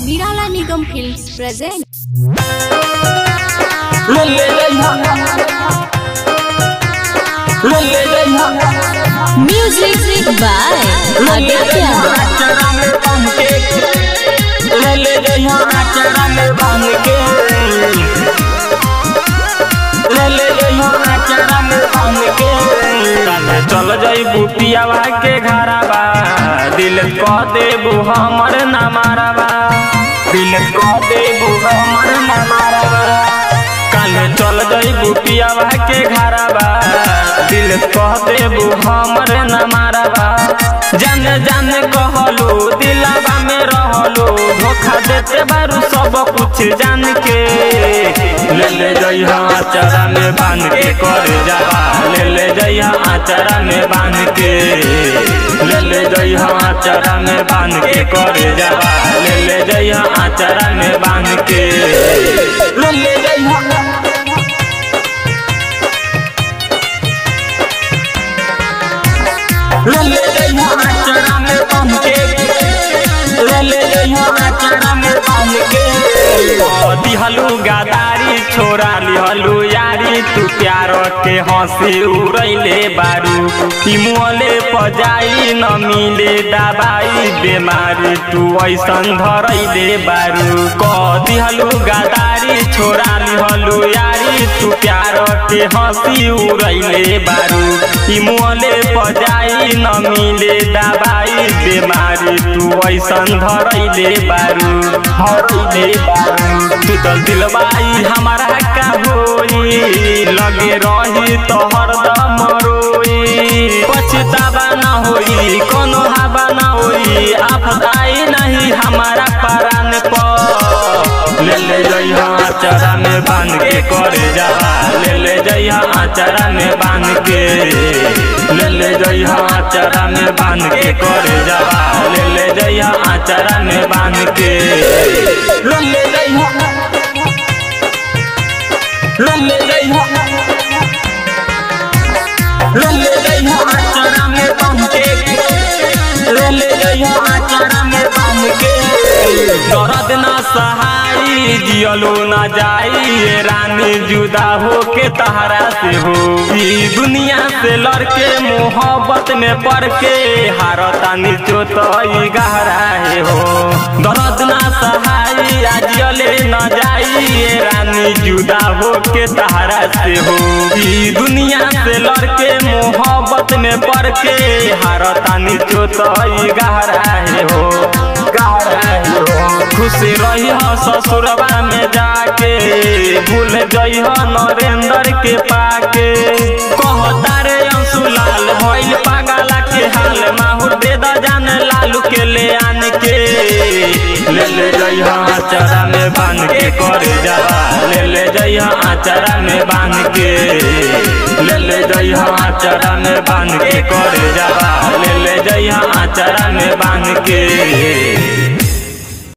Nirala Nigam Films present. लल्ले जइहा लल्ले जइहा Music by लल्ले जइहा आचरा में बांध के लल्ले जइहा आचरा में बांध के लल्ले जइहा आचरा में बांध के काले चल जइबू पियावा के घराबा दिल क देबू हमर ना माराबा दिल क देबू हमर ना माराबा काले चल जइबू पियावा के घराबा दिल कह देबू हमर न माराबा जाने जाने कहलू दिलाबा में रहलू धोखा देते बारू सब कुछ जान के ले ले जइहा आचारा में बांध के कर जावा ले ले जइहा आचारा में बांध के ले ले जइहा आचारा में बांध के कर जावा ले ले जइहा आचारा में बांध के ले ले जइहा लले जइहा आचरा में बांध के लले जइहा आचरा में बांध के दिहलू गादारी छोरा लिहलू यारी तू प्यार के हंसी उड़ैले बारू ई मुहले पजाई न मिले दबाई बेमारी तू ऐसन धरैले बारू क दिहलू गादारी छोरा लिहलू यारी तू प्यार के हंसी उड़ैले बारू ई मुहले पजाई न मिले दबाई बेमारी तू ऐसन धरैले बारू धरैले बारू तू तो दिलबाई हमारा का होई लगे रही तो हरदम रोई पछतावा ना होई कोनो हवा ना होई आफत आई नहीं हमारा परान पर ले ले जइहा आचरा में बांध के कर जावा ले ले जइहा आचरा में बांध के ले ले जइहा आचरा में बांध के कर जावा ले ले जइहा आचरा में बांध के ले ले जइहा ले ले जइहा ले ले जइहा आचरा में बांध के ले ले जइहा आचरा में बांध के दर्द ना सहाई जियलो ना जाई ये रानी जुदा हो के तहरा से हो ई दुनिया से लड़के मोहब्बत में पड़ के हारता नीचो तो ई गहरा है हो दर्द ना सहाई आजियले ना जाई ये रानी जुदा हो के तहरा से हो ई दुनिया से लड़के मोहब्बत में पड़ के हारता नीचो तो ई गहरा है हो गहरा है हो खुश रही हो ससुरबा में जाके भूल जई हो नरेंद्र के पाके कहता रे अंशुलाल भइल पागला के हाल माहुर दे द जान लालू के ले आन के ले ले जई हो आचरा में बांध के कर जावा ले ले जई हो आचरा में बांध के ले ले जई हो आचरा में बांध के कर जावा ले ले जई हो आचरा में बांध के